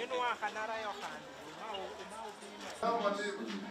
minwa kanara yo kandi umau umau pima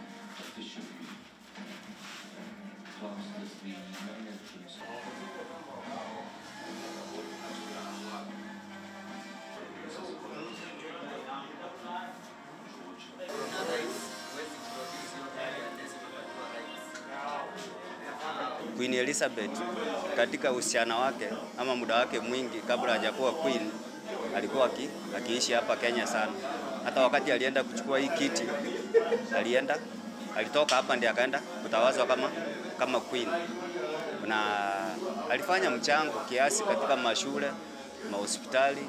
Queen Elizabeth katika uhusiano wake ama muda wake mwingi kabla hajakuwa queen alikuwa aki, akiishi hapa Kenya sana. Hata wakati alienda kuchukua hii kiti, alienda alitoka hapa ndiye akaenda kutawazwa kama kama queen, na alifanya mchango kiasi katika mashule, mahospitali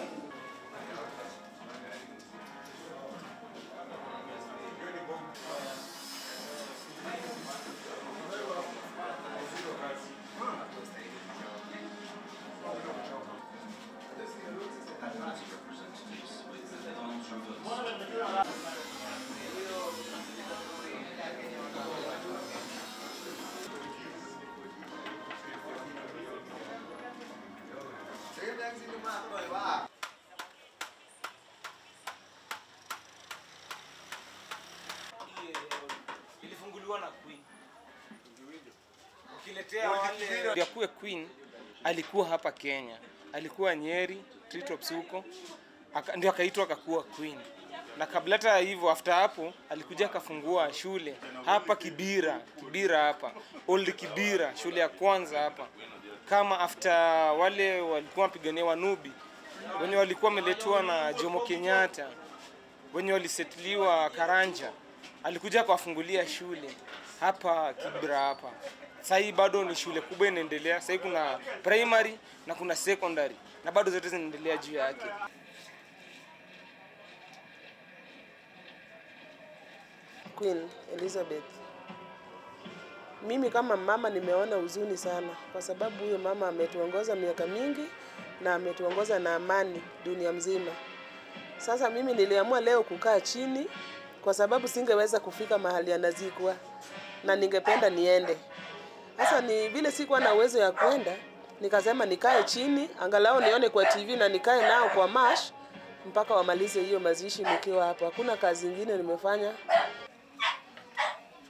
ilifunguliwa na Queen. Ukiletea wale ndio kuwe Queen alikuwa hapa Kenya, alikuwa Nyeri, Treetops huko, aka- ndio akaitwa akakuwa Queen. Na kabla hata hivyo, after hapo alikuja akafungua shule hapa Kibira, Kibira hapa Old Kibira, shule ya kwanza hapa, kama after wale walikuwa wapigania Wanubi wenye walikuwa wameletwa na Jomo Kenyatta wenye walisetiliwa Karanja, alikuja akawafungulia shule hapa Kibra hapa. Sasa hii bado ni shule kubwa inaendelea. Sasa hii kuna primary na kuna secondary na bado zote zinaendelea juu yake. Queen Elizabeth. Mimi kama mama nimeona huzuni sana, kwa sababu huyo mama ametuongoza miaka mingi na ametuongoza na amani dunia mzima. Sasa mimi niliamua leo kukaa chini, kwa sababu singeweza kufika mahali anazikwa na ningependa niende. Sasa ni vile sikuwa na uwezo ya kwenda, nikasema nikae chini angalau nione kwa TV na nikae nao kwa mash mpaka wamalize hiyo mazishi nikiwa hapo. Hakuna kazi ingine nimefanya.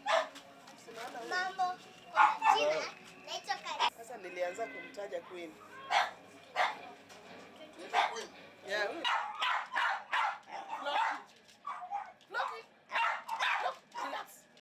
Mambo. Jina naitwa Kari. Sasa nilianza kumtaja Queen.